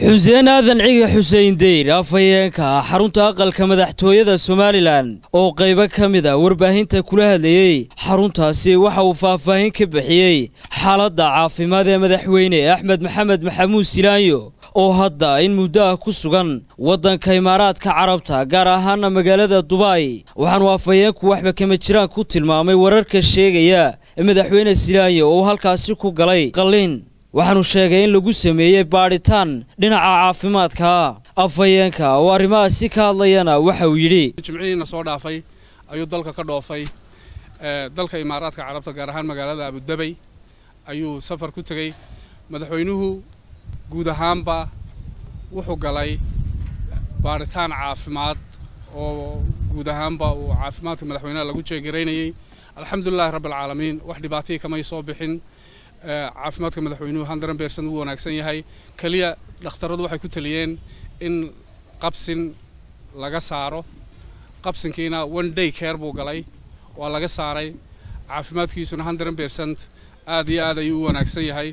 xuseen aadan ciga xuseen deyr afhayeenka ah xarunta aqalka madaxtooyada somalilan oo qaybo ka mid a warbaahinta kula hadlayey xaruntaasi waxa uu faahfaahin ka bixiyey xaaladda caafimaad ee madaxweyne axmed maxamed maxamuud silaanyo oo hadda in muddo ah ku sugan waddanka imaaraadka carabta gaar ahaana magaalada dubai waxaanu afhayeenku waxba kama jiraan ku tilmaamay wararka sheegaya ee madaxweyne silaanyo oo halkaasi ku galay qalliin waxaanu sheegay in lagu sameeyey baadhitaan dhinaca caafimaadka afhayeenka oo arrimahaasi ka hadlayana waxa uu yidhi jimcihiina soo dhaafay ayuu dalka ka dhoofay dalka imaaraadka carabta gaar ahaan magaalada abudabay ayuu safar ku tegey madaxweynuhu guud ahaanba wuxuu galay baadhitaan caafimaad oo guud ahaanba uu caafimaadka madaxweynaha lagu jeegaraynayey alxamdulilahi rabbialcaalamiin wax dhibaatihii kamay soo bixin caafimaadka madaxweynuhu handaran beersan wuu wanaagsan yahay keliya dhakhtarradu waxay ku taliyeen in qabsin laga saaro qabsinkiina one day care buu galay waa laga saaray caafimaadkiisuna handaran beersant aad iyo aad ayuu u wanaagsan yahay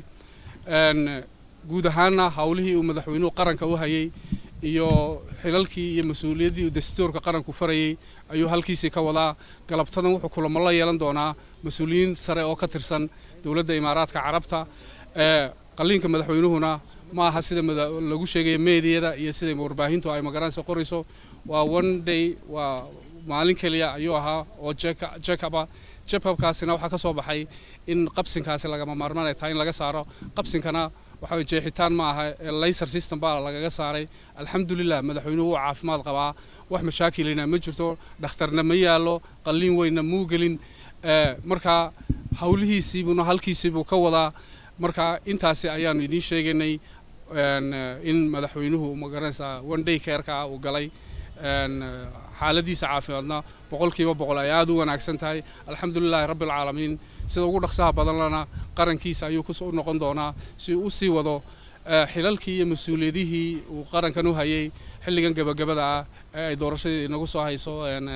guud ahaanna howlihii uu madaxweynuhu qaranka u hayay iyo xilalkii iyo mas-uuliyaddii uu dastuurka qaranku farayey ayuu halkiisii ka wadaa galabtadan wuxuu kulamo la yeelan doonaa mas-uuliyiin sare oo ka tirsan dowladda imaaraadka carabta qalliinka madaxweynuhuna ma aha sida lagu sheegaya meediyada iyo sida warbaahintu ay magaranaysa qorayso waa one day waa maalin keliya ayuu ahaa oo jekaba jekabkaasina waxaa ka soo baxay in qabsinkaasi lagama maarmaan ay tahay in laga saaro qabsinkana waxa jeexitaan ma aha layser system baa lagaga saaray alxamdulilah madaxweynuhu wuu caafimaad qabaa wax mashaakilina ma jirto dhakhtarna ma yaallo qalliin weynna muu gelin marka howlihiisiibuna halkiisiibuu ka wadaa marka intaasi ayaanu idiin sheegaynay in madaxweynuhu magaranaysaa one day careka uu galay xaaladiisa caafimaadna boqolkiiba boqol ay aada u wanaagsan tahay alxamdulilahi rabbialcaalamiin sida ugu dhaqsaha badanlana qarankiisa ayuu u noqon doonaa si uu u sii wado xilalkii iyo mas-uuliyadihii uu qarankan u hayay xilligan gebagabada ah ee ay doorashadii inagu soo hayso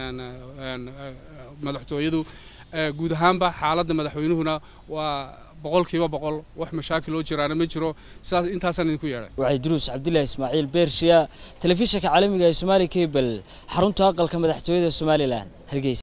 madaxtooyadu guud ahaanba xaaladda madaxweynuhuna waa boqolkiiba boqol wax mashaakil oo jiraana ma jiro sidaas intaasaan idinku yeedhay waxay duruus cabdilaahi ismaaciil beershiya telefishinka caalamiga ee somaali kabel xarunta aqalka madaxtooyada somalilan hargeysa